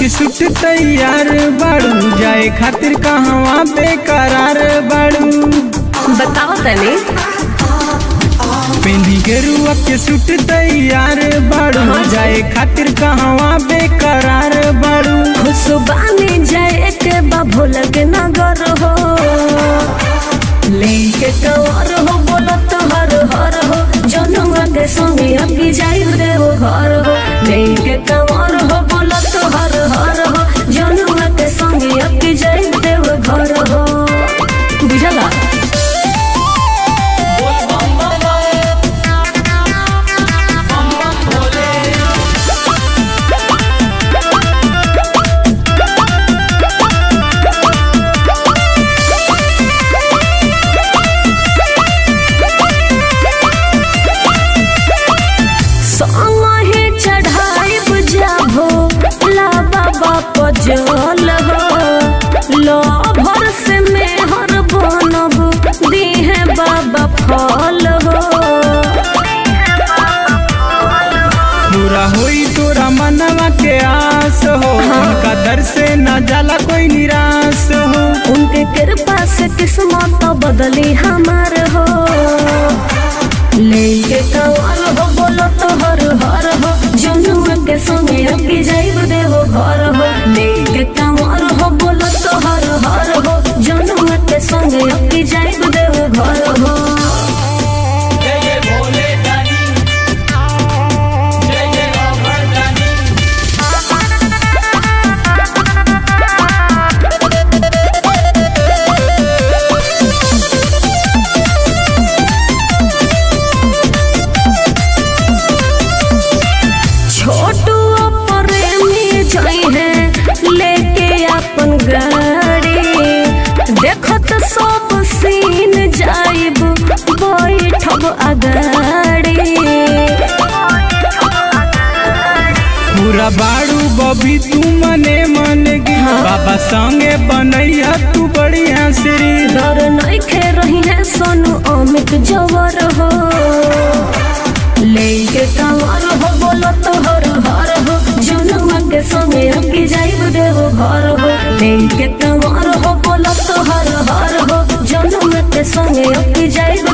सुट तैयार बाड़ू जाए खातिर कहवा बेकरार बाड़ू बताओ तनी पेंदी गेरुआ के सुट तैयार बाड़ू जाए खातिर कहवा बेकरार बाड़ू खुशबानी जाए के बाबू लगे नगर हो लेके कवर हो बोलत हर हर हो जनुआ के संगे अभी जाई रे वो घर हो लेके कवर हो बोलत हर हर हो जनुआ के संगे अभी जाई रे वो घर हो बुझला संगे चढ़ाई बुझाबो ला बाबा पजल हो लो भर से मेहर बनब दीहे बाबा फल हो पूरा होई तोरा मनवा के आस हो उनका दर से न जाला कोई निराश हो उनके कृपा से किस्मत बदली हमार हो लेके कवर हो बोलो तो हर हर हो जनुआ के संगे अभी जाइब देवो घर हो लेके कवर हो बोलो तो हर हर हो जनुआ के संगे अभी जाइब देवो घर हो छोटू प्रेमी जाई है लेके अपन गाड़ी देखत सब सीन जाइब बैठब अगाड़ी पूरा बाड़ू बबी तू मने मन गी बाबा संगे बनैया तू बढ़िया श्री डर नइखे रही है सोनू अमित जवर हो लेके कंवर हो बोलो तो हर हर हो जनुआ के संगे अकी जाइब देवो घर हो लेके कंवर हो बोलो तो हर हर हो जनुआ के संगे अकी जाइब